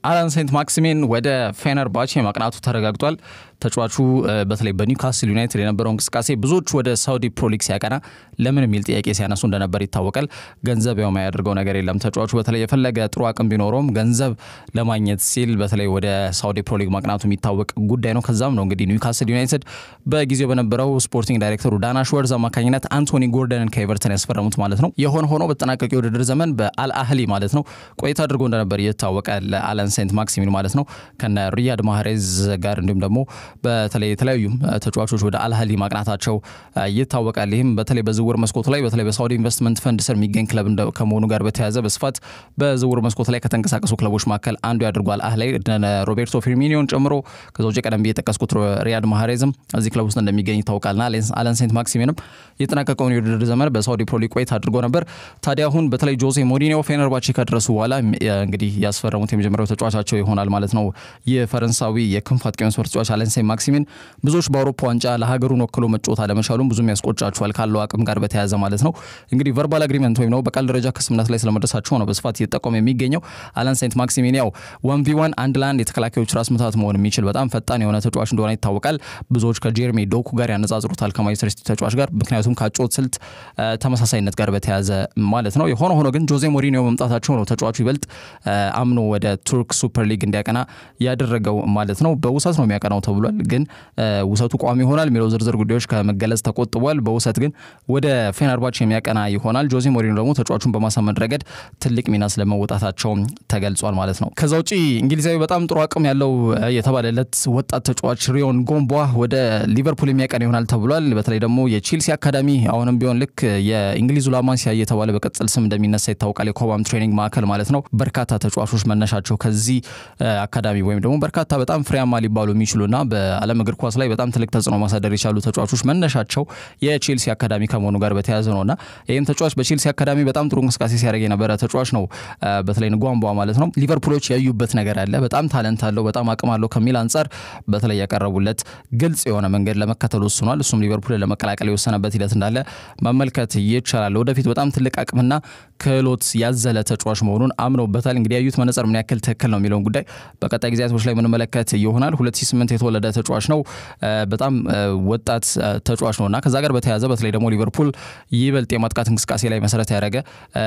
አላን ሴንት ማክሲሜን ወደ ፌነርባቼ ማቅናቱ ተረጋግጧል። ተጫዋቹ በተለይ በኒውካስል ዩናይትድ የነበረው እንቅስቃሴ ብዙዎች ወደ ሳውዲ ፕሮሊግ ሲያቀና ለምን የሚል ጥያቄ ሲያነሱ እንደነበር ይታወቃል። ገንዘብ ያው የማያደርገው ነገር የለም። ተጫዋቹ በተለይ የፈለገ ጥሩ አቅም ቢኖረውም ገንዘብ ለማግኘት ሲል በተለይ ወደ ሳውዲ ፕሮሊግ ማቅናቱ የሚታወቅ ጉዳይ ነው። ከዛም ነው እንግዲህ ኒውካስል ዩናይትድ በጊዜው በነበረው ስፖርቲንግ ዳይሬክተሩ ዳና ሽወርዝ አማካኝነት አንቶኒ ጎርደንን ከኤቨርተን ያስፈረሙት ማለት ነው። የሆነ ሆኖ በተጠናቀቀ የውድድር ዘመን በአልአህሊ ማለት ነው ቆይታ አድርጎ እንደነበር ይታወቃል። አለን ሴንት ማክሲሚን ማለት ነው ከነ ሪያድ ማህሬዝ ጋር እንዲሁም ደግሞ በተለይ የተለያዩ ተጫዋቾች ወደ አልአህሊ ማቅናታቸው ይታወቃል። ይህም በተለይ በዝውውር መስኮቱ ላይ በተለይ በሳውዲ ኢንቨስትመንት ፈንድ ስር የሚገኝ ክለብ ከመሆኑ ጋር በተያያዘ በስፋት በዝውውር መስኮቱ ላይ ከተንቀሳቀሱ ክለቦች መካከል አንዱ ያድርጓል። አህላይ ሮቤርቶ ፊርሚኒዮን ጨምሮ ከዛ ውጭ ቀደም ብዬ የጠቀስኩት ሪያድ ማህሬዝም እዚህ ክለብ ውስጥ እንደሚገኝ ይታወቃልና አለን ሴንት ማክሲሚንም የጠናቀቀውን የውድድር ዘመን በሳውዲ ፕሮሊግ ቆይታ አድርጎ ነበር። ታዲያ አሁን በተለይ ጆዜ ሞሪኒዮ ፌነርባቼ ከደረሱ በኋላ እንግዲህ ያስፈረሙት የመጀመሪያው ተጫዋቻቸው ይሆናል ማለት ነው። የፈረንሳዊ የክንፍ አጥቂ መስመር ተጫዋች አለን ሴንት ማክሲሚን ብዙዎች በአውሮፓ ዋንጫ ለሀገሩን ወክሎ መጫወት አለመቻሉም ብዙም ያስቆጫቸዋል ካለው አቅም ጋር በተያያዘ ማለት ነው። እንግዲህ ቨርባል አግሪመንት ወይም ነው በቃል ደረጃ ከስምምነት ላይ ስለመድረሳቸው ነው በስፋት እየጠቆመ የሚገኘው። አለን ሴንት ማክሲሚን ያው ዋን ቪ ዋን አንድ ለአንድ የተከላካዮች ራስ ምታት መሆን የሚችል በጣም ፈጣን የሆነ ተጫዋች እንደሆነ ይታወቃል። ብዙዎች ከጄርሚ ዶኩ ጋር ያነጻጽሩታል ከማንቸስተር ሲቲ ተጫዋች ጋር ምክንያቱም ከአጨዋወት ስልት ተመሳሳይነት ጋር በተያያዘ ማለት ነው። የሆነ ሆኖ ግን ጆዜ ሞሪኒዮ መምጣታቸው ነው ተጫዋቹ ይበልጥ አምኖ ወደ ቱርክ ሱፐር ሊግ እንዲያቀና ያደረገው ማለት ነው። በውሰት ነው የሚያቀናው ተብሏል። ግን ውሰቱ ቋሚ ይሆናል የሚለው ዝርዝር ጉዳዮች ከመገለጽ ተቆጥቧል። በውሰት ግን ወደ ፌነርባች የሚያቀና ይሆናል። ጆዜ ሞሪኒዮ ደግሞ ተጫዋቹን በማሳመን ረገድ ትልቅ ሚና ስለመወጣታቸው ተገልጿል ማለት ነው። ከዛ ውጪ እንግሊዛዊ በጣም ጥሩ አቅም ያለው የተባለለት ወጣት ተጫዋች ሪዮን ጎምቧ ወደ ሊቨርፑል የሚያቀና ይሆናል ተብሏል። በተለይ ደግሞ የቼልሲ አካዳሚ አሁንም ቢሆን ልክ የእንግሊዙ ላማሲያ እየተባለ በቅጽል ስም እንደሚነሳ ይታወቃል። የኮባም ትሬኒንግ ማዕከል ማለት ነው። በርካታ ተጫዋቾች መነሻቸው ከዚህ አካዳሚ ወይም ደግሞ በርካታ በጣም ፍሬያማ ሊባሉ የሚችሉና በዓለም እግር ኳስ ላይ በጣም ትልቅ ተጽዕኖ ማሳደር የቻሉ ተጫዋቾች መነሻቸው የቼልሲ አካዳሚ ከመሆኑ ጋር በተያያዘ ነውና ይህም ተጫዋች በቼልሲ አካዳሚ በጣም ጥሩ እንቅስቃሴ ሲያደርግ የነበረ ተጫዋች ነው። በተለይ ንጓንቧ ማለት ነው። ሊቨርፑሎች ያዩበት ነገር አለ። በጣም ታለንት አለው፣ በጣም አቅም አለው ከሚል አንጻር በተለይ ያቀረቡለት ግልጽ የሆነ መንገድ ለመከተል ወስኗል። እሱም ሊቨርፑልን ለመቀላቀል የወሰነበት ሂደት እንዳለ መመልከት ይቻላል። ወደፊት በጣም ትልቅ አቅምና ክህሎት ያዘለ ተጫዋች መሆኑን አምነውበታል። እንግዲህ ያዩት መነጽር ምን ያክል ትክክል ነው የሚለውን ጉዳይ በቀጣይ ጊዜያቶች ላይ የምንመለከት ይሆናል። 2008 የተወለደ ተጫዋች ነው። በጣም ወጣት ተጫዋች ነው እና ከዛ ጋር በተያያዘ በተለይ ደግሞ ሊቨርፑል ይበልጥ የማጥቃት እንቅስቃሴ ላይ መሰረት ያደረገ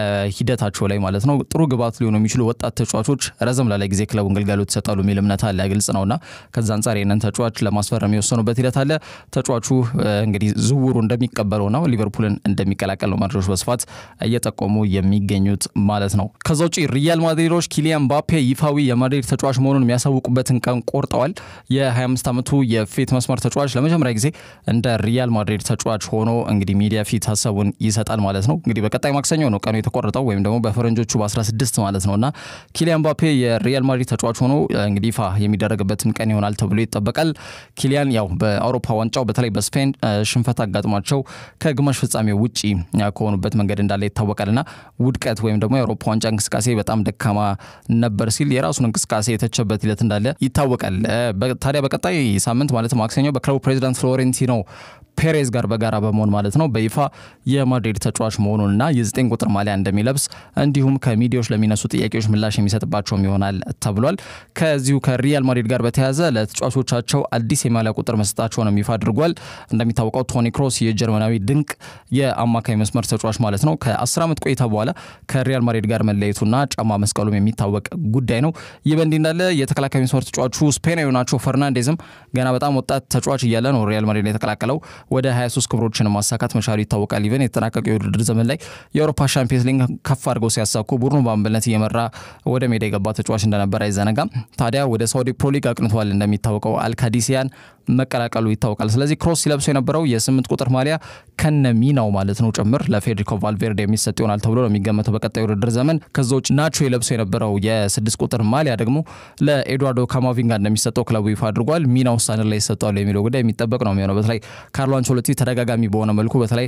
ሂደታቸው ላይ ማለት ነው ጥሩ ግብዓት ሊሆኑ የሚችሉ ወጣት ተጫዋቾች ረዘም ላለ ጊዜ ክለቡን ግልጋሎት ይሰጣሉ የሚል እምነት አለ። ግልጽ ነውና ከዛ አንጻር ይህንን ተጫዋች ለማስፈረም የወሰኑበት ሂደት አለ። ተጫዋቹ እንግዲህ ዝውውሩ እንደሚቀበለው ነው ሊቨርፑልን እንደሚቀላቀል ነው መረጃዎች በስፋት እየጠቆሙ የሚገኙት ማለት ነው። ከዛ ውጭ ሪያል ማድሪዶች ኪሊያን ምባፔ ይፋዊ የማድሪድ ተጫዋች መሆኑን የሚያሳውቁበትን ቀን ቆርጠዋል። የ25 ዓመቱ የፊት መስመር ተጫዋች ለመጀመሪያ ጊዜ እንደ ሪያል ማድሪድ ተጫዋች ሆኖ እንግዲህ ሚዲያ ፊት ሀሳቡን ይሰጣል ማለት ነው። እንግዲህ በቀጣይ ማክሰኞ ነው ቀኑ የተቆረጠው ወይም ደግሞ በፈረንጆቹ በ16 ማለት ነው እና ኪሊያን ምባፔ የሪያል ማድሪድ ተጫዋች ሆኖ እንግዲህ ይፋ የሚደረግበትም ቀን ይሆናል ተብሎ ይጠበቃል። ኪሊያን ያው በአውሮፓ ዋንጫው በተለይ በስፔን ሽንፈት አጋጥሟቸው ከግማሽ ፍጻሜ ውጪ ከሆኑበት መንገድ እንዳለ ይታወቃልና ውድቀት ወይም ደግሞ የአውሮፓ ዋንጫ እንቅስቃሴ በጣም ደካማ ነበር ሲል የራሱን እንቅስቃሴ የተቸበት ሂደት እንዳለ ይታወቃል። ታዲያ በቀጣይ ሳምንት ማለት ማክሰኞ በክለቡ ፕሬዚዳንት ፍሎሬንቲኖ ፔሬዝ ጋር በጋራ በመሆን ማለት ነው በይፋ የማድሪድ ተጫዋች መሆኑንና የዘጠኝ ቁጥር ማሊያ እንደሚለብስ እንዲሁም ከሚዲያዎች ለሚነሱ ጥያቄዎች ምላሽ የሚሰጥባቸውም ይሆናል ተብሏል። ከዚሁ ከሪያል ማድሪድ ጋር በተያያዘ ለተጫዋቾቻቸው አዲስ የማሊያ ቁጥር መስጠታቸውንም ይፋ አድርጓል። እንደሚታወቀው ቶኒ ክሮስ የጀርመናዊ ድንቅ የአማካይ መስመር ተጫዋች ማለት ነው ከ10 ዓመት ቆይታ በኋላ ከሪያል ማድሪድ ጋር መለየቱና ጫማ መስቀሉም የሚታወቅ ጉዳይ ነው። ይህ በእንዲህ እንዳለ የተከላካይ መስመር ተጫዋቹ ስፔናዊ ናቸው ፈርናንዴዝም ገና በጣም ወጣት ተጫዋች እያለ ነው ሪያል ማድሪድ የተቀላቀለው ወደ 23 ክብሮችን ማሳካት መቻሉ ይታወቃል። ኢቨን የተጠናቀቀው የውድድር ዘመን ላይ የአውሮፓ ሻምፒየንስ ሊግ ከፍ አድርገው ሲያሳኩ ቡድኑ በአምበልነት እየመራ ወደ ሜዳ የገባ ተጫዋች እንደነበር አይዘነጋም። ታዲያ ወደ ሳውዲ ፕሮሊግ አቅንቷል። እንደሚታወቀው አልካዲሲያን መቀላቀሉ ይታወቃል። ስለዚህ ክሮስ ሲለብሱ የነበረው የስምንት ቁጥር ማሊያ ከነ ሚናው ማለት ነው ጭምር ለፌዴሪኮ ቫልቬርዴ የሚሰጥ ይሆናል ተብሎ ነው የሚገመተው በቀጣይ ውድድር ዘመን። ከዛ ውጭ ናቾ የለብሱ የነበረው የስድስት ቁጥር ማሊያ ደግሞ ለኤድዋርዶ ካማቪንጋ እንደሚሰጠው ክለቡ ይፋ አድርጓል። ሚናው ውሳኔ ላይ ይሰጠዋል የሚለው ጉዳይ የሚጠበቅ ነው የሚሆነው። በተለይ ካርሎ አንቸሎቲ ተደጋጋሚ በሆነ መልኩ በተለይ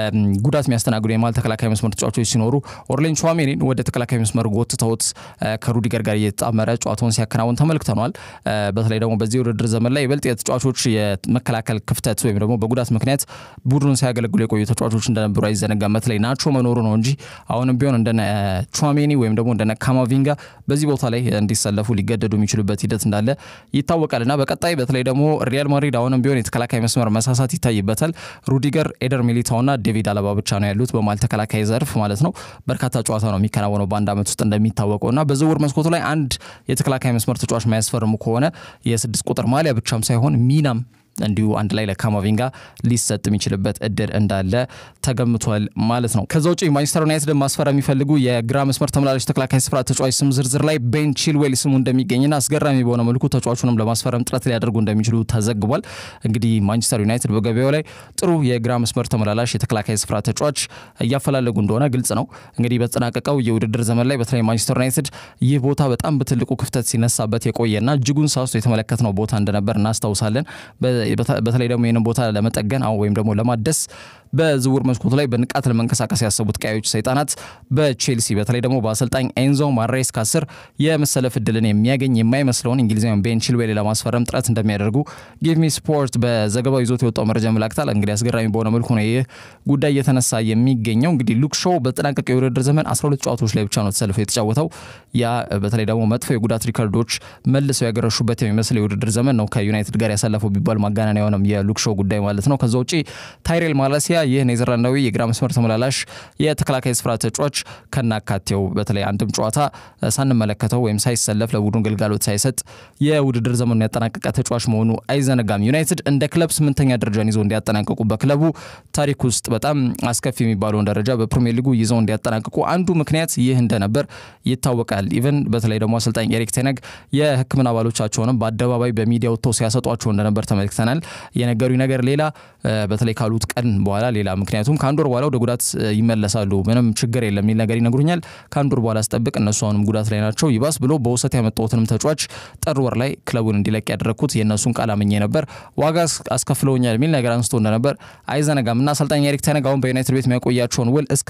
ጉዳት የሚያስተናግዱ የማል ተከላካይ መስመር ተጫዋቾች ሲኖሩ ኦርሌን ቹዋሜኒን ወደ ተከላካይ መስመር ጎትተውት ከሩዲገር ጋር እየተጣመረ ጨዋታውን ሲያከናውን ተመልክተነዋል። በተለይ ደግሞ በዚህ ውድድር ዘመን ላይ ይበልጥ የተጫዋቾች የመከላከል ክፍተት ወይም ደግሞ በጉዳት ምክንያት ቡድኑን ሲያገለግሉ የቆዩ ተጫዋቾች እንደነበሩ አይዘነጋም። በተለይ ናቾ መኖሩ ነው እንጂ አሁንም ቢሆን እንደነ ቹዋሜኒ ወይም ደግሞ እንደነ ካማቪንጋ በዚህ ቦታ ላይ እንዲሰለፉ ሊገደዱ የሚችሉበት ሂደት እንዳለ ይታወቃል እና በቀጣይ በተለይ ደግሞ ሪያል ማድሪድ አሁንም ቢሆን የተከላካይ መስመር መሳሳት ይታይበታል። ሩዲገር፣ ኤደር ሚሊታውና ዴቪድ አለባ ብቻ ነው ያሉት በማል ተከላካይ ዘርፍ ማለት ነው። በርካታ ጨዋታ ነው የሚከናወነው በአንድ ዓመት ውስጥ እንደሚታወቀው እና በዝውውር መስኮቱ ላይ አንድ የተከላካይ መስመር ተጫዋች ማያስፈርሙ ከሆነ የስድስት ቁጥር ማሊያ ብቻም ሳይሆን ሚናም እንዲሁ አንድ ላይ ለካማቪንጋ ሊሰጥ የሚችልበት እድል እንዳለ ተገምቷል ማለት ነው። ከዛ ውጭ ማንቸስተር ዩናይትድ ማስፈር የሚፈልጉ የግራ መስመር ተመላላሽ ተከላካይ ስፍራ ተጫዋች ስም ዝርዝር ላይ ቤን ቺልዌል ስሙ እንደሚገኝና አስገራሚ በሆነ መልኩ ተጫዋቹንም ለማስፈረም ጥረት ሊያደርጉ እንደሚችሉ ተዘግቧል። እንግዲህ ማንቸስተር ዩናይትድ በገበያው ላይ ጥሩ የግራ መስመር ተመላላሽ የተከላካይ ስፍራ ተጫዋች እያፈላለጉ እንደሆነ ግልጽ ነው። እንግዲህ በተጠናቀቀው የውድድር ዘመን ላይ በተለይ ማንቸስተር ዩናይትድ ይህ ቦታ በጣም በትልቁ ክፍተት ሲነሳበት የቆየና እጅጉን ሳስቶ የተመለከትነው ቦታ እንደነበር እናስታውሳለን። በተለይ ደግሞ ይህንን ቦታ ለመጠገን ወይም ደግሞ ለማደስ በዝውውር መስኮቱ ላይ በንቃት ለመንቀሳቀስ ያሰቡት ቀያዮች ሰይጣናት በቼልሲ በተለይ ደግሞ በአሰልጣኝ ኤንዞ ማሬስካ ስር የመሰለፍ እድልን የሚያገኝ የማይመስለውን እንግሊዛዊን ቤን ቺልዌል ለማስፈረም ጥረት እንደሚያደርጉ ጊቭሚ ስፖርት በዘገባው ይዞት የወጣው መረጃ ያመላክታል። እንግዲህ አስገራሚ በሆነ መልኩ ነው ይህ ጉዳይ እየተነሳ የሚገኘው። እንግዲህ ሉክ ሾው በተጠናቀቀው የውድድር ዘመን 12 ጨዋታዎች ላይ ብቻ ነው ተሰልፎ የተጫወተው። ያ በተለይ ደግሞ መጥፎ የጉዳት ሪከርዶች መልሰው ያገረሹበት የሚመስል የውድድር ዘመን ነው ከዩናይትድ ጋር ያሳለፈው ቢባል ማጋነን የሆነም የሉክ ሾው ጉዳይ ማለት ነው። ከዛ ውጪ ታይሬል ማላሲያ ይህ ኔዘርላንዳዊ የግራ መስመር ተመላላሽ የተከላካይ ስፍራ ተጫዋች ከናካቴው በተለይ አንድም ጨዋታ ሳንመለከተው ወይም ሳይሰለፍ ለቡድኑ ግልጋሎት ሳይሰጥ የውድድር ዘመኑን ያጠናቀቀ ተጫዋች መሆኑ አይዘነጋም። ዩናይትድ እንደ ክለብ ስምንተኛ ደረጃን ይዘው እንዲያጠናቀቁ በክለቡ ታሪክ ውስጥ በጣም አስከፊ የሚባለውን ደረጃ በፕሪሚየር ሊጉ ይዘው እንዲያጠናቅቁ አንዱ ምክንያት ይህ እንደነበር ይታወቃል። ኢቨን በተለይ ደግሞ አሰልጣኝ ኤሪክ ቴነግ የሕክምና አባሎቻቸውንም በአደባባይ በሚዲያ ወጥተው ሲያሰጧቸው እንደነበር ተመልክተናል። የነገሩኝ ነገር ሌላ በተለይ ካሉት ቀን በኋላ ሌላ ምክንያቱም ከአንድ ወር በኋላ ወደ ጉዳት ይመለሳሉ፣ ምንም ችግር የለም የሚል ነገር ይነግሩኛል። ከአንድ ወር በኋላ ስጠብቅ እነሱ አሁንም ጉዳት ላይ ናቸው። ይባስ ብሎ በውሰት ያመጣሁትንም ተጫዋች ጥር ወር ላይ ክለቡን እንዲለቅ ያደረግኩት የእነሱን ቃል አምኜ ነበር፣ ዋጋ አስከፍለውኛል የሚል ነገር አንስቶ እንደነበር አይዘነጋም እና አሰልጣኝ ኤሪክ ቴነግ አሁን በዩናይትድ ቤት የሚያቆያቸውን ውል እስከ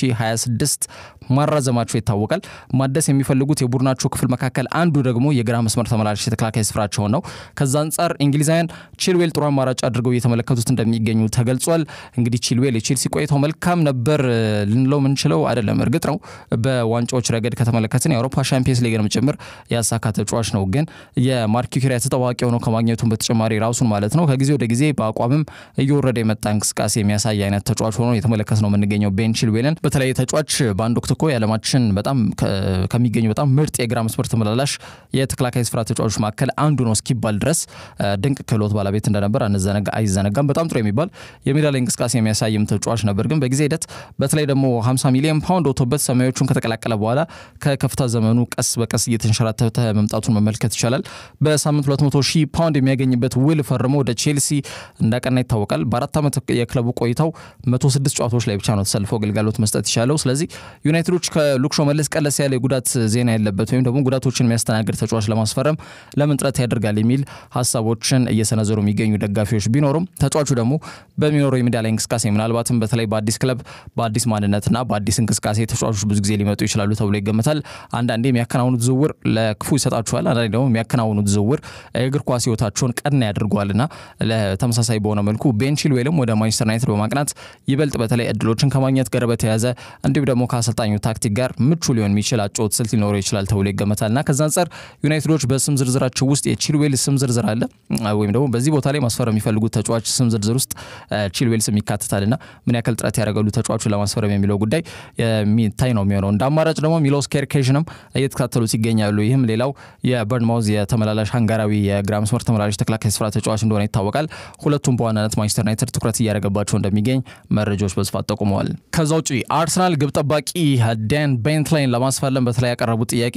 2026 ማራዘማቸው ይታወቃል። ማደስ የሚፈልጉት የቡድናቸው ክፍል መካከል አንዱ ደግሞ የግራ መስመር ተመላላሽ የተከላካይ ስፍራቸውን ነው። ከዛ አንጻር እንግሊዛውያን ቺልዌል ጥሩ አማራጭ አድርገው እየተመለከቱት እንደሚገኙ ተገልጿል። እንግዲህ ቺልዌል የቼልሲ ቆይታው መልካም ነበር ልንለው ምንችለው አይደለም። እርግጥ ነው በዋንጫዎች ረገድ ከተመለከትን የአውሮፓ ሻምፒየንስ ሊግንም ጭምር ያሳካ ተጫዋች ነው። ግን የማርክ ኪሪያ ተጠዋቂ ሆነው ከማግኘቱን በተጨማሪ ራሱን ማለት ነው ከጊዜ ወደ ጊዜ በአቋምም እየወረደ የመጣ እንቅስቃሴ የሚያሳይ አይነት ተጫዋች ሆኖ የተመለከት ነው የምንገኘው ቤን ቺልዌልን። በተለይ ተጫዋች በአንድ ወቅት እኮ የዓለማችን በጣም ከሚገኙ በጣም ምርጥ የግራ መስመር ተመላላሽ የተከላካይ ስፍራ ተጫዋቾች መካከል አንዱ ነው እስኪባል ድረስ ድንቅ ክህሎት ባለቤት እንደነበር አይዘነጋም። በጣም ጥሩ የሚባል የሜዳ ላይ እንቅስቃሴ የሚያሳይም ተጫዋች ነበር። ግን በጊዜ ሂደት በተለይ ደግሞ 50 ሚሊዮን ፓውንድ ወጥቶበት ሰማያዊዎቹን ከተቀላቀለ በኋላ ከከፍታ ዘመኑ ቀስ በቀስ እየተንሸራተተ መምጣቱን መመልከት ይቻላል። በሳምንት 200 ሺህ ፓውንድ የሚያገኝበት ውል ፈርሞ ወደ ቼልሲ እንዳቀና ይታወቃል። በአራት ዓመት የክለቡ ቆይታው 106 ጨዋታዎች ላይ ብቻ ነው ተሰልፎ አገልጋሎት መስጠት ይቻለው። ስለዚህ ዩናይትዶች ከሉክሾ መለስ ቀለስ ያለ የጉዳት ዜና ያለበት ወይም ደግሞ ጉዳቶችን የሚያስተናግድ ተጫዋች ለማስፈረም ለምን ጥረት ያደርጋል የሚል ሀሳቦችን እየሰነዘሩ የሚገኙ ደጋፊዎች ቢኖሩም ተጫዋቹ ደግሞ በሚኖረው የሜዳ ላይ እንቅስቃሴ ምናልባትም በተለይ በአዲስ ክለብ በአዲስ ማንነትና በአዲስ እንቅስቃሴ ተጫዋቾች ብዙ ጊዜ ሊመጡ ይችላሉ ተብሎ ይገመታል። አንዳንዴ የሚያከናውኑት ዝውውር ለክፉ ይሰጣቸዋል፣ አንዳንዴ ደግሞ የሚያከናውኑት ዝውውር የእግር ኳስ ሕይወታቸውን ቀና ያደርገዋልና ለተመሳሳይ በሆነ መልኩ ቤን ቺልዌልም ወደ ማንቸስተር ዩናይትድ በማቅናት ይበልጥ በተለይ እድሎችን ከማግኘት ጋር በተያያዘ እንዲሁም ደግሞ ከአሰልጣኙ ታክቲክ ጋር ምቹ ሊሆን የሚችል አጨዋወት ስልት ሊኖረው ይችላል ተብሎ ይገመታልና ከዛ አንጻር ዩናይትዶች በስም ዝርዝራቸው ውስጥ የቺልዌል ስም ዝርዝር አለ ወይም ደግሞ በዚህ ቦታ ላይ ማስፈረም የሚፈልጉት ተጫዋች ስም ዝርዝር ውስጥ ቺልዌል ስም ይካተታልና ምን ያክል ጥረት ያደረገሉ ተጫዋቹን ለማስፈረም የሚለው ጉዳይ የሚታይ ነው የሚሆነው። እንደ አማራጭ ደግሞ ሚሎስ ኬርኬዥንም እየተከታተሉት ይገኛሉ። ይህም ሌላው የበርንማውዝ የተመላላሽ ሃንጋራዊ የግራ መስመር ተመላላሽ ተከላካይ ስፍራ ተጫዋች እንደሆነ ይታወቃል። ሁለቱም በዋናነት ማንቸስተር ዩናይትድ ትኩረት እያደረገባቸው እንደሚገኝ መረጃዎች በስፋት ጠቁመዋል። ከዛ ውጭ አርሰናል ግብ ጠባቂ ዳን ቤንትላይን ለማስፈለም በተለይ ያቀረቡት ጥያቄ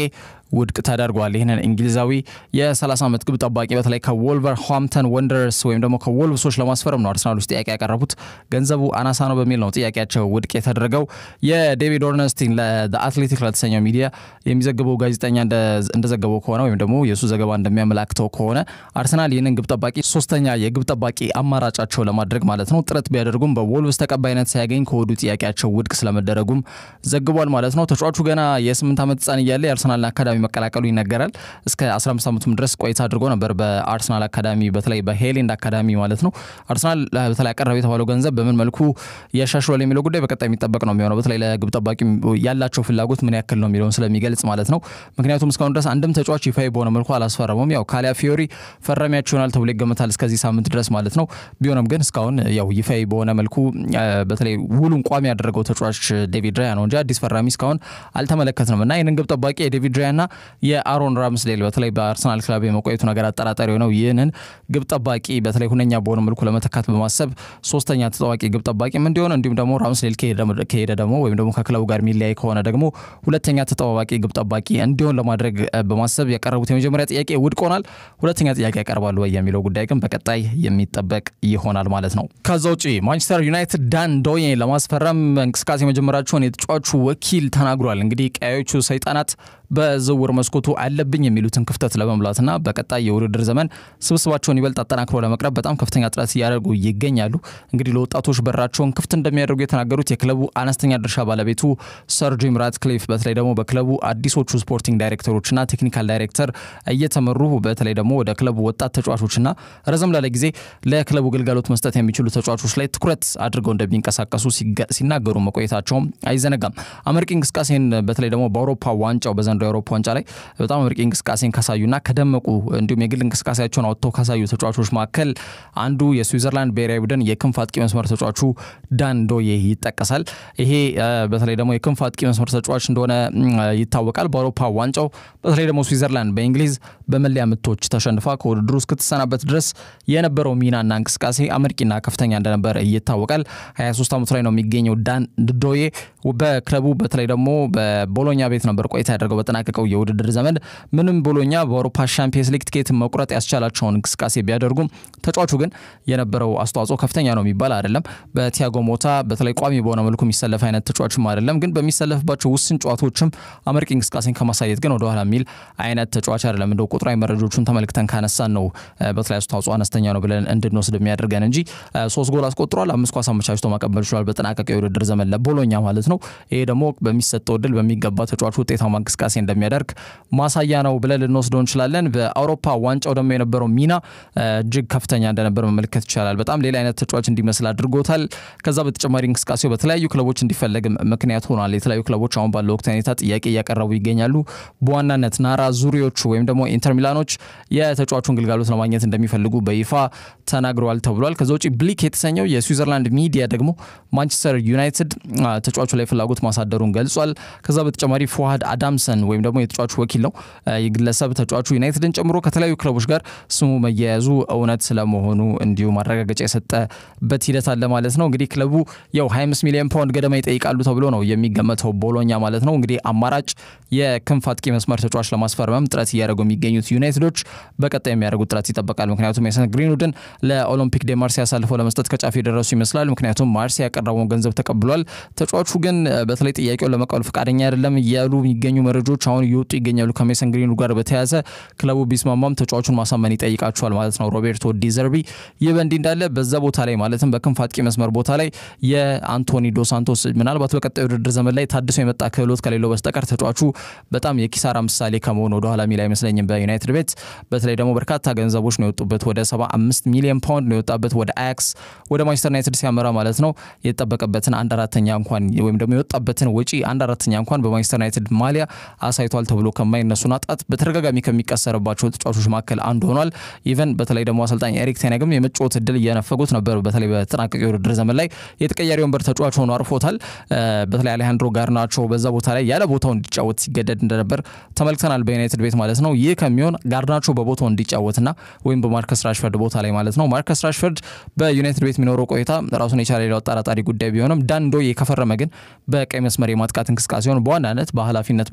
ውድቅ ተደርጓል። ይህንን እንግሊዛዊ የ30 ዓመት ግብ ጠባቂ በተለይ ከወልቨርሃምፕተን ወንደረርስ ወይም ደግሞ ከወልቭሶች ለማስፈረም ነው አርሰናሎች ጥያቄ ያቀረቡት። ገንዘቡ አናሳ ነው በሚል ነው ጥያቄያቸው ውድቅ የተደረገው። የዴቪድ ኦርነስቲን ለአትሌቲክ ለተሰኘው ሚዲያ የሚዘግበው ጋዜጠኛ እንደዘገበው ከሆነ ወይም ደግሞ የእሱ ዘገባ እንደሚያመላክተው ከሆነ አርሰናል ይህንን ግብ ጠባቂ ሶስተኛ የግብ ጠባቂ አማራጫቸው ለማድረግ ማለት ነው ጥረት ቢያደርጉም በወልቭስ ተቀባይነት ሳያገኝ ከወዱ ጥያቄያቸው ውድቅ ስለመደረጉም ዘግቧል ማለት ነው። ተጫዋቹ ገና የስምንት ዓመት ሕፃን እያለ የአርሰናልን አካዳሚ መቀላቀሉ ይነገራል። እስከ 15 ዓመቱም ድረስ ቆይታ አድርጎ ነበር በአርሰናል አካዳሚ በተለይ በሄሌንድ አካዳሚ ማለት ነው። አርሰናል በተለይ አቀረበ የተባለው ገንዘብ በምን መልኩ ያሻሽሏል የሚለው ጉዳይ በቀጣይ የሚጠበቅ ነው የሚሆነው። በተለይ ለግብ ጠባቂ ያላቸው ፍላጎት ምን ያክል ነው የሚለውን ስለሚገልጽ ማለት ነው። ምክንያቱም እስካሁን ድረስ አንድም ተጫዋች ይፋዊ በሆነ መልኩ አላስፈረሙም። ያው ካሊያ ፊዮሪ ፈራሚያቸው ይሆናል ተብሎ ይገመታል እስከዚህ ሳምንት ድረስ ማለት ነው። ቢሆንም ግን እስካሁን ያው ይፋዊ በሆነ መልኩ በተለይ ውሉን ቋሚ ያደረገው ተጫዋች ዴቪድ ራያ ነው እንጂ አዲስ ፈራሚ እስካሁን አልተመለከትንም እና ይህንን ግብ ጠባቂ የዴቪድ ራያና የአሮን ራምስዴል በተለይ በአርሰናል ክለብ የመቆየቱ ነገር አጠራጣሪ ነው። ይህንን ግብ ጠባቂ በተለይ ሁነኛ በሆነ መልኩ ለመተካት በማሰብ ሶስተኛ ተጠዋቂ ግብ ጠባቂም እንዲሆን እንዲሁም ደግሞ ራምስዴል ከሄደ ደግሞ ወይም ደግሞ ከክለቡ ጋር የሚለያይ ከሆነ ደግሞ ሁለተኛ ተጠባባቂ ግብ ጠባቂ እንዲሆን ለማድረግ በማሰብ ያቀረቡት የመጀመሪያ ጥያቄ ውድቅ ሆኗል። ሁለተኛ ጥያቄ ያቀርባሉ ወይ የሚለው ጉዳይ ግን በቀጣይ የሚጠበቅ ይሆናል ማለት ነው። ከዛ ውጪ ማንቸስተር ዩናይትድ ዳን ዶዬ ለማስፈረም እንቅስቃሴ መጀመራቸውን የተጫዋቹ ወኪል ተናግሯል። እንግዲህ ቀያዮቹ ሰይጣናት በዝውውር መስኮቱ አለብኝ የሚሉትን ክፍተት ለመሙላትና በቀጣይ የውድድር ዘመን ስብስባቸውን ይበልጥ አጠናክሮ ለመቅረብ በጣም ከፍተኛ ጥረት እያደረጉ ይገኛሉ። እንግዲህ ለወጣቶች በራቸውን ክፍት እንደሚያደርጉ የተናገሩት የክለቡ አነስተኛ ድርሻ ባለቤቱ ሰር ጂም ራትክሊፍ በተለይ ደግሞ በክለቡ አዲሶቹ ስፖርቲንግ ዳይሬክተሮችና ቴክኒካል ዳይሬክተር እየተመሩ በተለይ ደግሞ ወደ ክለቡ ወጣት ተጫዋቾችና ረዘም ላለ ጊዜ ለክለቡ ግልጋሎት መስጠት የሚችሉ ተጫዋቾች ላይ ትኩረት አድርገው እንደሚንቀሳቀሱ ሲናገሩ መቆየታቸውም አይዘነጋም። አመርቂ እንቅስቃሴን በተለይ ደግሞ በአውሮፓ ዋንጫው በዘንድሮ የአውሮፓ ዋንጫ ላይ በጣም አመርቂ እንቅስቃሴን ካሳዩና ከደመቁ እንዲሁም የግል እንቅስቃሴያቸውን አውጥተው ካሳዩ ተጫዋቾች መካከል አንዱ የስዊዘርላንድ ብሔራዊ ቡድን የክንፍ አጥቂ መስመር ተጫዋቹ ዳን ዶዬ ይጠቀሳል። ይሄ በተለይ ደግሞ የክንፍ አጥቂ መስመር ተጫዋች እንደሆነ ይታወቃል። በአውሮፓ ዋንጫው በተለይ ደግሞ ስዊዘርላንድ በእንግሊዝ በመለያ ምቶች ተሸንፋ ከውድድሩ እስክትሰናበት ድረስ የነበረው ሚናና እንቅስቃሴ አመርቂና ከፍተኛ እንደነበር ይታወቃል። 23 ዓመቱ ላይ ነው የሚገኘው ዳን ዶዬ በክለቡ በተለይ ደግሞ በቦሎኛ ቤት ነበር ቆይታ ያደርገው በጠናቀቀው የውድድር ዘመን ምንም ቦሎኛ በአውሮፓ ሻምፒየንስ ሊግ ትኬት መቁረጥ ያስቻላቸውን እንቅስቃሴ ቢያደርጉም ተጫዋቹ ግን የነበረው አስተዋጽኦ ከፍተኛ ነው የሚባል አይደለም። በቲያጎ ሞታ በተለይ ቋሚ በሆነ መልኩ የሚሰለፍ አይነት ተጫዋችም አይደለም። ግን በሚሰለፍባቸው ውስን ጨዋታዎችም አመርቂ እንቅስቃሴን ከማሳየት ግን ወደኋላ የሚል አይነት ተጫዋች አይደለም። እንደው ቁጥራዊ መረጃዎቹን ተመልክተን ካነሳን ነው በተለይ አስተዋጽኦ አነስተኛ ነው ብለን እንድንወስድ የሚያደርገን እንጂ ሶስት ጎል አስቆጥሯል። አምስት ኳስ አመቻችቶ ማቀበል ችሏል። በጠናቀቀው የውድድር ዘመን ለቦሎኛ ማለት ነው። ይሄ ደግሞ በሚሰጠው እድል በሚገባ ተጫዋቹ ውጤታማ እንቅስቃሴ እንደሚያደርግ ማሳያ ነው ብለን ልንወስደው እንችላለን። በአውሮፓ ዋንጫው ደግሞ የነበረው ሚና እጅግ ከፍተኛ እንደነበር መመልከት ይቻላል። በጣም ሌላ አይነት ተጫዋች እንዲመስል አድርጎታል። ከዛ በተጨማሪ እንቅስቃሴው በተለያዩ ክለቦች እንዲፈለግ ምክንያት ሆኗል። የተለያዩ ክለቦች አሁን ባለው ወቅት ሁኔታ ጥያቄ እያቀረቡ ይገኛሉ። በዋናነት ናራ ዙሪዎቹ ወይም ደግሞ ኢንተር ሚላኖች የተጫዋቹን ግልጋሎት ለማግኘት እንደሚፈልጉ በይፋ ተናግረዋል ተብሏል። ከዛ ውጭ ብሊክ የተሰኘው የስዊዘርላንድ ሚዲያ ደግሞ ማንቸስተር ዩናይትድ ተጫዋቹ ላይ ፍላጎት ማሳደሩን ገልጿል። ከዛ በተጨማሪ ፎሃድ አዳምሰን ወይም ደግሞ የተጫዋቹ ወኪል ነው የግለሰብ ተጫዋቹ ዩናይትድን ጨምሮ ከተለያዩ ክለቦች ጋር ስሙ መያያዙ እውነት ስለመሆኑ እንዲሁ ማረጋገጫ የሰጠበት ሂደት አለ ማለት ነው። እንግዲህ ክለቡ ያው 25 ሚሊዮን ፓውንድ ገደማ ይጠይቃሉ ተብሎ ነው የሚገመተው ቦሎኛ ማለት ነው። እንግዲህ አማራጭ የክንፍ አጥቂ መስመር ተጫዋች ለማስፈረምም ጥረት እያደረጉ የሚገኙት ዩናይትዶች በቀጣይ የሚያደርጉት ጥረት ይጠበቃል። ምክንያቱም ሜሰን ግሪንውድን ለኦሎምፒክ ዴ ማርሴ አሳልፈው ለመስጠት ከጫፍ የደረሱ ይመስላል። ምክንያቱም ማርሴ ያቀረበውን ገንዘብ ተቀብሏል። ተጫዋቹ ግን በተለይ ጥያቄውን ለመቀበል ፈቃደኛ አይደለም እያሉ የሚገኙ መረጃዎች አሁን እየወጡ ይገኛሉ። ከሜሰን ግሪንውድ ጋር በተያያዘ ክለቡ ቢስማማም ተጫዋቹን ማሳመን ይጠይቃቸዋል ማለት ነው ሮቤርቶ ዲዘርቢ። ይህ በእንዲህ እንዳለ በዛ ቦታ ላይ ማለትም በክንፍ አጥቂ መስመር ቦታ ላይ የአንቶኒ ዶ ሳንቶስ ምናልባት በቀጣይ ውድድር ዘመን ላይ ታድሶ የመጣ ክህሎት ከሌለው በስተቀር ተጫዋቹ በጣም የኪሳራ ምሳሌ ከመሆኑ ወደኋላ የሚል አይመስለኝም። በዩናይትድ ቤት በተለይ ደግሞ በርካታ ገንዘቦች ነው የወጡበት። ወደ 75 ሚሊዮን ፓውንድ ነው የወጣበት ወደ አያክስ ወደ ማንቸስተር ዩናይትድ ሲያመራ ማለት ነው። የተጠበቀበትን አንድ አራተኛ እንኳን ወይም ደግሞ የወጣበትን ወጪ አንድ አራተኛ እንኳን በማንቸስተር ዩናይትድ ማሊያ አሳይቷል ተብሎ ከማይነሱ ናጣት በተደጋጋሚ ከሚቀሰርባቸው ተጫዋቾች መካከል አንዱ ሆኗል። ኢቨን በተለይ ደግሞ አሰልጣኝ ኤሪክ ቴነግም የመጫወት እድል እየነፈጉት ነበር። በተለይ በተጠናቀቀ የውድድር ዘመን ላይ የተቀያሪ ወንበር ተጫዋች ሆኖ አርፎታል። በተለይ አሌሃንድሮ ጋርናቾ በዛ ቦታ ላይ ያለ ቦታው እንዲጫወት ሲገደድ እንደነበር ተመልክተናል በዩናይትድ ቤት ማለት ነው። ይህ ከሚሆን ጋርናቾ በቦታው እንዲጫወትና ወይም በማርከስ ራሽፈርድ ቦታ ላይ ማለት ነው። ማርከስ ራሽፈርድ በዩናይትድ ቤት የሚኖረው ቆይታ ራሱን የቻለ ሌላው አጠራጣሪ ጉዳይ ቢሆንም ዳን ዶዬ ከፈረመ ግን በቀይ መስመር የማጥቃት እንቅስቃሴውን በዋናነት በኃላፊነት በመውሰድ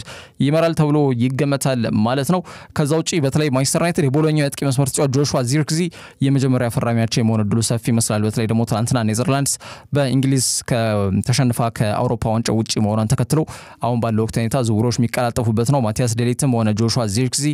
ይመራል ተብሎ ይገመታል ማለት ነው። ከዛ ውጭ በተለይ ማንቸስተር ዩናይትድ የቦሎኛው የአጥቂ መስመር ተጫዋች ጆሹዋ ዚርክዚ የመጀመሪያ ፈራሚያቸው የመሆን እድሉ ሰፊ ይመስላል። በተለይ ደግሞ ትናንትና ኔዘርላንድስ በእንግሊዝ ተሸንፋ ከአውሮፓ ዋንጫ ውጭ መሆኗን ተከትሎ አሁን ባለው ወቅት ሁኔታ ዝውውሮች የሚቀላጠፉበት ነው። ማቲያስ ዴሊትም ሆነ ጆሹዋ ዚርክዚ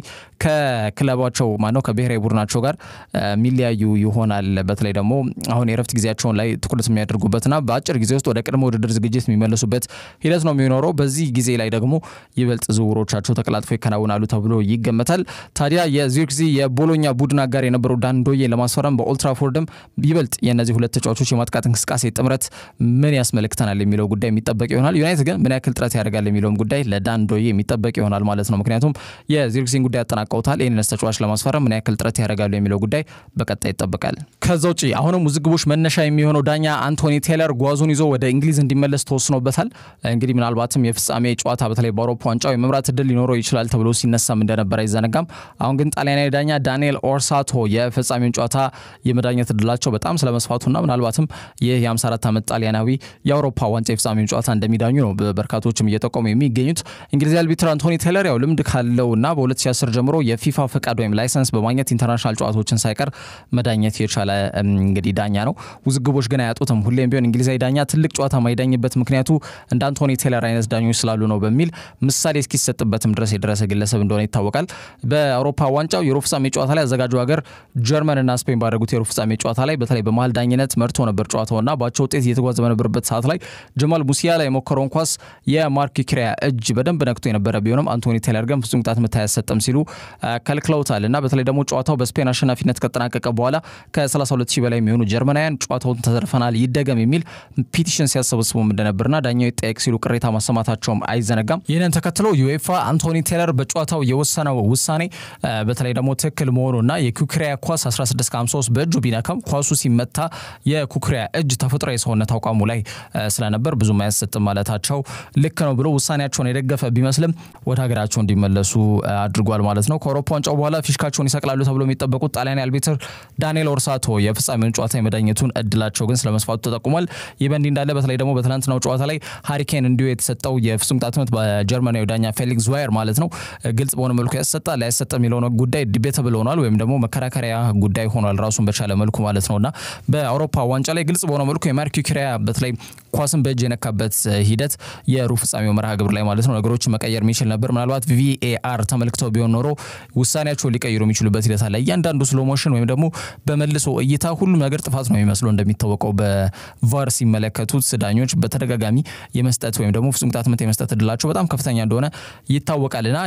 ከክለባቸው ማነው ከብሔራዊ ቡድናቸው ጋር የሚለያዩ ይሆናል። በተለይ ደግሞ አሁን የረፍት ጊዜያቸውን ላይ ትኩረት የሚያደርጉበትና በአጭር ጊዜ ውስጥ ወደ ቅድመ ውድድር ዝግጅት የሚመለሱበት ሂደት ነው የሚኖረው። በዚህ ጊዜ ላይ ደግሞ ይበልጥ ዝውውሮቻቸው ተቀላጥፎ ይከናውናሉ ተብሎ ይገመታል። ታዲያ የዚርክዚ የቦሎኛ ቡድን አጋር የነበረው ዳንዶዬ ለማስፈረም በኦልትራፎርድም ይበልጥ የእነዚህ ሁለት ተጫዋቾች የማጥቃት እንቅስቃሴ ጥምረት ምን ያስመለክተናል የሚለው ጉዳይ የሚጠበቅ ይሆናል። ዩናይትድ ግን ምን ያክል ጥረት ያደርጋል የሚለውም ጉዳይ ለዳንዶዬ የሚጠበቅ ይሆናል ማለት ነው። ምክንያቱም የዚርክዚን ጉዳይ ያጠናቀውታል። ይህንስ ተጫዋች ለማስፈረም ምን ያክል ጥረት ያደርጋሉ የሚለው ጉዳይ በቀጣይ ይጠበቃል። ከዛ ውጭ አሁንም ውዝግቦች መነሻ የሚሆነው ዳኛ አንቶኒ ቴለር ጓዙን ይዞ ወደ እንግሊዝ እንዲመለስ ተወስኖበታል። እንግዲህ ምናልባትም የፍጻሜ ጨዋታ በተለይ በአውሮፓ ዋንጫው የመምራት እድል ሊኖረው ይችላል ተብሎ ሲነሳም እንደነበር አይዘነጋም። አሁን ግን ጣሊያናዊ ዳኛ ዳንኤል ኦርሳቶ የፍጻሜውን ጨዋታ የመዳኘት እድላቸው በጣም ስለመስፋቱና ምናልባትም ይህ የ54 ዓመት ጣሊያናዊ የአውሮፓ ዋንጫ የፍጻሜውን ጨዋታ እንደሚዳኙ ነው በርካቶችም እየጠቆሙ የሚገኙት። እንግሊዝ አልቢትር አንቶኒ ቴለር ያው ልምድ ካለውና በ2010 ጀምሮ የፊፋ ፈቃድ ወይም ላይሰንስ በማግኘት ኢንተርናሽናል ጨዋታዎችን ሳይቀር መዳኘት የቻለ እንግዲህ ዳኛ ነው። ውዝግቦች ግን አያጡትም። ሁሌም ቢሆን እንግሊዛዊ ዳኛ ትልቅ ጨዋታ ማይዳኝበት ምክንያቱ እንደ አንቶኒ ቴለር አይነት ዳኞች ስላሉ ነው በሚል ምሳሌ እስኪሰጥበትም ድረስ የደረሰ ግለሰብ እንደሆነ ይታወቃል። በአውሮፓ ዋንጫው የሩብ ፍጻሜ ጨዋታ ላይ አዘጋጁ ሀገር ጀርመንና ስፔን ባደረጉት የሩብ ፍጻሜ ጨዋታ ላይ በተለይ በመሀል ዳኝነት መርቶ ነበር ጨዋታውና ባቸው ውጤት እየተጓዘ በነበረበት ሰዓት ላይ ጀማል ሙሲያላ የሞከረውን ኳስ የማርክ ኪሪያ እጅ በደንብ ነክቶ የነበረ ቢሆንም አንቶኒ ቴለር ግን ፍጹም ቅጣት ምት አያሰጥም ሲሉ ከልክለውታል እና በተለይ ደግሞ ጨዋታው በስፔን አሸናፊነት ከተጠናቀቀ በኋላ ከ32 ሺህ በላይ የሚሆኑ ጀርመናውያን ጨዋታውን ተዘርፈናል ይደገም የሚል ፒቲሽን ሲያሰበስቡም እንደነበርና ዳኛው ይጠየቅ ሲሉ ቅሬታ ማሰማታቸውም አይዘነጋም። ይህንን ተከትሎ ዩኤፋ አንቶኒ ቴለር በጨዋታው የወሰነው ውሳኔ በተለይ ደግሞ ትክክል መሆኑና የኩክሪያ ኳስ 1653 በእጁ ቢነካም ኳሱ ሲመታ የኩክሪያ እጅ ተፈጥሮ የሰውነት አቋሙ ላይ ስለነበር ብዙም አያሰጥም ማለታቸው ልክ ነው ብሎ ውሳኔያቸውን የደገፈ ቢመስልም ወደ ሀገራቸው እንዲመለሱ አድርጓል ማለት ነው። ከአውሮፓ ዋንጫው በኋላ ፊሽካቸውን ይሰቅላሉ ተብሎ የሚጠበቁት ጣሊያን አልቢትር ዳንኤል ኦርሳቶ የፍጻሜውን ጨዋታ የመዳኘቱን እድላቸው ግን ስለመስፋቱ ተጠቁሟል። ይህ በእንዲህ እንዳለ በተለይ ደግሞ በትናንትናው ጨዋታ ላይ ሃሪኬን እንዲሁ የተሰጠው የፍጹም ቅጣት ምት በጀርመናዊ ዳኛ ፌሊክስ ዋየር ማለት ነው ግልጽ በሆነ መልኩ ያሰጣል ላያሰጥ የሚለው ጉዳይ ዲቤተብል ሆኗል፣ ወይም ደግሞ መከራከሪያ ጉዳይ ሆኗል ራሱን በቻለ መልኩ ማለት ነው እና በአውሮፓ ዋንጫ ላይ ግልጽ በሆነ መልኩ የማርክ ኪሪያ በተለይ ኳስን በእጅ የነካበት ሂደት የሩብ ፍጻሜው መርሃ ግብር ላይ ማለት ነው ነገሮችን መቀየር የሚችል ነበር። ምናልባት ቪኤአር ተመልክተው ቢሆን ኖሮ ውሳኔያቸውን ሊቀይሩ የሚችሉበት ሂደት አለ። እያንዳንዱ ስሎ ሞሽን ወይም ደግሞ በመልሶ እይታ ሁሉም ነገር ጥፋት ነው የሚመስለው። እንደሚታወቀው በቫር ሲመለከቱት ዳኞች በተደጋጋሚ የመስጠት ወይም ደግሞ ፍጹም ቅጣት ምት የመስጠት እድላቸው በጣም ከፍተኛ እንደሆነ ይታወቃል እና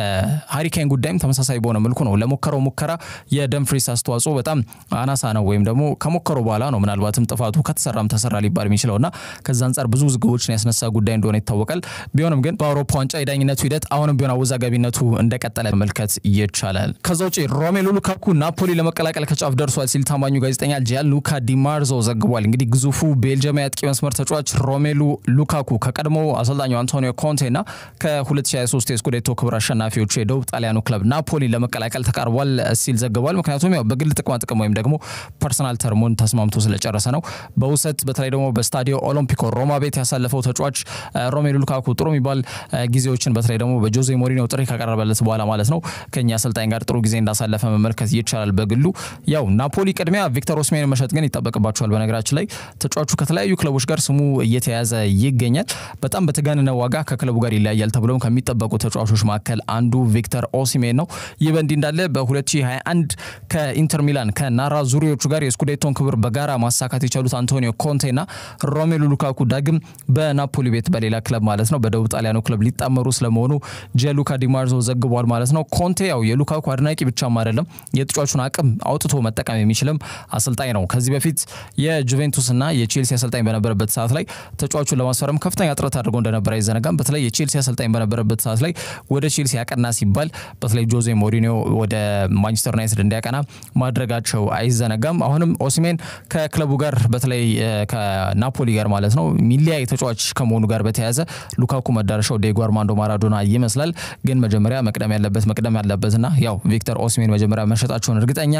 የሃሪኬን ጉዳይም ተመሳሳይ በሆነ መልኩ ነው። ለሞከረው ሙከራ የደምፍሪስ አስተዋጽኦ በጣም አናሳ ነው፣ ወይም ደግሞ ከሞከረው በኋላ ነው ምናልባትም ጥፋቱ ከተሰራም ተሰራ ሊባል የሚችለው እና ከዛ አንጻር ብዙ ውዝግቦችን ያስነሳ ጉዳይ እንደሆነ ይታወቃል። ቢሆንም ግን በአውሮፓ ዋንጫ የዳኝነቱ ሂደት አሁንም ቢሆን አወዛጋቢነቱ እንደቀጠለ መመልከት ይቻላል። ከዛ ውጭ ሮሜሉ ሉካኩ ናፖሊ ለመቀላቀል ከጫፍ ደርሷል ሲል ታማኙ ጋዜጠኛ ጂያን ሉካ ዲማርዞ ዘግቧል። እንግዲህ ግዙፉ ቤልጅየማዊ አጥቂ መስመር ተጫዋች ሮሜሉ ሉካኩ ከቀድሞ አሰልጣኙ አንቶኒዮ ኮንቴ እና ከ2023 የስኩዴቶ ክብር አሸናፊዎቹ የደቡብ ጣሊያኑ ክለብ ናፖሊ ለመቀላቀል ተቃርቧል ሲል ዘግቧል። ምክንያቱም ያው በግል ጥቅማ ጥቅም ወይም ደግሞ ፐርሰናል ተርሙን ተስማምቶ ስለጨረሰ ነው። በውሰት በተለይ ደግሞ በስታዲዮ ኦሎምፒኮ ሮማ ቤት ያሳለፈው ተጫዋች ሮሜሉ ሉካኩ ጥሩ የሚባል ጊዜዎችን በተለይ ደግሞ በጆዜ ሞሪኒዮ ጥሪ ካቀረበለት በኋላ ማለት ነው ከኛ አሰልጣኝ ጋር ጥሩ ጊዜ እንዳሳለፈ መመልከት ይቻላል። በግሉ ያው ናፖሊ ቅድሚያ ቪክተር ኦስሜን መሸጥ ግን ይጠበቅባቸዋል። በነገራችን ላይ ተጫዋቹ ከተለያዩ ክለቦች ጋር ስሙ እየተያዘ ይገኛል። በጣም በተጋነነ ዋጋ ከክለቡ ጋር ይለያያል ተብሎም ከሚጠበቁ ተጫዋቾች መካከል አንዱ ቪክተር ኦሲሜን ነው። ይህ በእንዲህ እንዳለ በ2021 ከኢንተር ሚላን ከናራ ዙሪዎቹ ጋር የስኩዴቶን ክብር በጋራ ማሳካት የቻሉት አንቶኒዮ ኮንቴና ሮሜሉ ሉካኩ ዳግም በናፖሊ ቤት በሌላ ክለብ ማለት ነው በደቡብ ጣሊያኑ ክለብ ሊጣመሩ ስለመሆኑ ጂያሉካ ዲማርዞ ዘግቧል ማለት ነው። ኮንቴ ያው የሉካኩ አድናቂ ብቻም አይደለም የተጫዋቹን አቅም አውጥቶ መጠቀም የሚችልም አሰልጣኝ ነው። ከዚህ በፊት የጁቬንቱስና የቼልሲ አሰልጣኝ በነበረበት ሰዓት ላይ ተጫዋቹን ለማስፈረም ከፍተኛ ጥረት አድርጎ እንደነበረ አይዘነጋም። በተለይ የቼልሲ አሰልጣኝ በነበረበት ሰዓት ላይ ወደ ቼልሲ ያቀና ሲባል በተለይ ጆዜ ሞሪኒዮ ወደ ማንቸስተር ዩናይትድ እንዲያቀና ማድረጋቸው አይዘነጋም። አሁንም ኦሲሜን ከክለቡ ጋር በተለይ ከናፖሊ ጋር ማለት ነው ሚሊያይ ተጫዋች ከመሆኑ ጋር በተያያዘ ሉካኩ መዳረሻው ዲዬጎ አርማንዶ ማራዶና ይመስላል። ግን መጀመሪያ መቅደም ያለበት መቅደም ያለበትና ያው ቪክተር ኦሲሜን መጀመሪያ መሸጣቸውን እርግጠኛ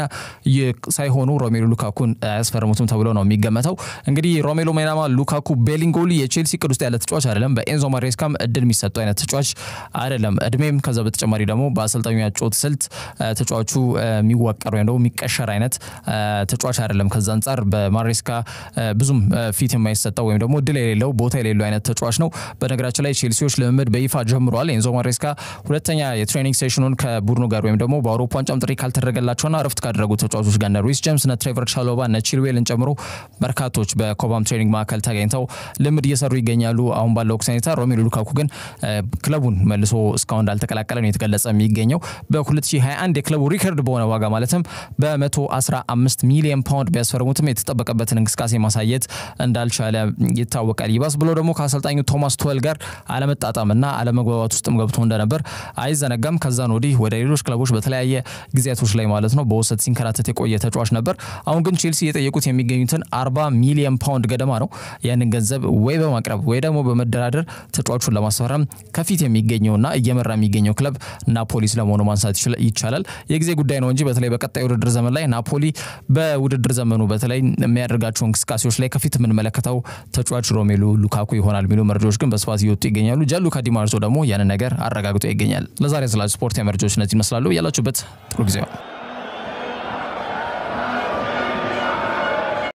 ሳይሆኑ ሮሜሉ ሉካኩን አያስፈርሙትም ተብሎ ነው የሚገመተው። እንግዲህ ሮሜሎ ሜናማ ሉካኩ ቤሊንጎሊ የቼልሲ ቅድ ውስጥ ያለ ተጫዋች አይደለም። በኤንዞ ማሬስካም እድል የሚሰጠው አይነት ተጫዋች አይደለም። እድሜም ከዛ በተጨማሪ ደግሞ በአሰልጣኙ ያጮት ስልት ተጫዋቹ የሚዋቀር ወይም ደግሞ የሚቀሸር አይነት ተጫዋች አይደለም። ከዛ አንጻር በማሬስካ ብዙም ፊት የማይሰጠው ወይም ደግሞ እድል የሌለው ቦታ የሌለው አይነት ተጫዋች ነው። በነገራችን ላይ ቼልሲዎች ልምምድ በይፋ ጀምረዋል። ኤንዞ ማሬስካ ሁለተኛ የትሬኒንግ ሴሽኑን ከቡድኑ ጋር ወይም ደግሞ በአውሮፓ ዋንጫም ጥሪ ካልተደረገላቸውና እረፍት ካደረጉ ተጫዋቾች ጋር እነ ሩይስ ጄምስ፣ እነ ትሬቨር ቻሎባ፣ እነ ቺልዌልን ጨምሮ በርካቶች በኮባም ትሬኒንግ ማዕከል ተገኝተው ልምድ እየሰሩ ይገኛሉ። አሁን ባለው ወቅት ሁኔታ ሮሜሉ ሉካኩ ግን ክለቡን መልሶ እስካሁን እንዳልተቀላቀለ ነው የተገለጸ የሚገኘው በ2021 የክለቡ ሪከርድ በሆነ ዋጋ ማለትም በ115 ሚሊዮን ፓውንድ ቢያስፈርሙትም የተጠበቀበትን እንቅስቃሴ ማሳየት እንዳልቻለ ይታወቃል። ይባስ ብሎ ደግሞ ከአሰልጣኙ ቶማስ ቱዌል ጋር አለመጣጣምና አለመግባባት ውስጥም ገብቶ እንደነበር አይዘነጋም። ከዛን ወዲህ ወደ ሌሎች ክለቦች በተለያየ ጊዜያቶች ላይ ማለት ነው በውሰት ሲንከራተት የቆየ ተጫዋች ነበር። አሁን ግን ቼልሲ የጠየቁት የሚገኙትን 40 ሚሊዮን ፓውንድ ገደማ ነው። ያንን ገንዘብ ወይ በማቅረብ ወይ ደግሞ በመደራደር ተጫዋቹን ለማስፈረም ከፊት የሚገኘውና እየመራ የሚገኘው ክለብ ናፖሊ ስለመሆኑ ማንሳት ይቻላል። የጊዜ ጉዳይ ነው እንጂ በተለይ በቀጣይ ውድድር ዘመን ላይ ናፖሊ በውድድር ዘመኑ በተለይ የሚያደርጋቸው እንቅስቃሴዎች ላይ ከፊት የምንመለከተው ተጫዋች ሮሜሉ ሉካኩ ይሆናል የሚሉ መረጃዎች ግን በስፋት እየወጡ ይገኛሉ። ጃንሉካ ዲማርዞ ደግሞ ያንን ነገር አረጋግጦ ይገኛል። ለዛሬ ስላ ስፖርት መረጃዎች እነዚህ ይመስላሉ። ያላችሁበት ጥሩ ጊዜ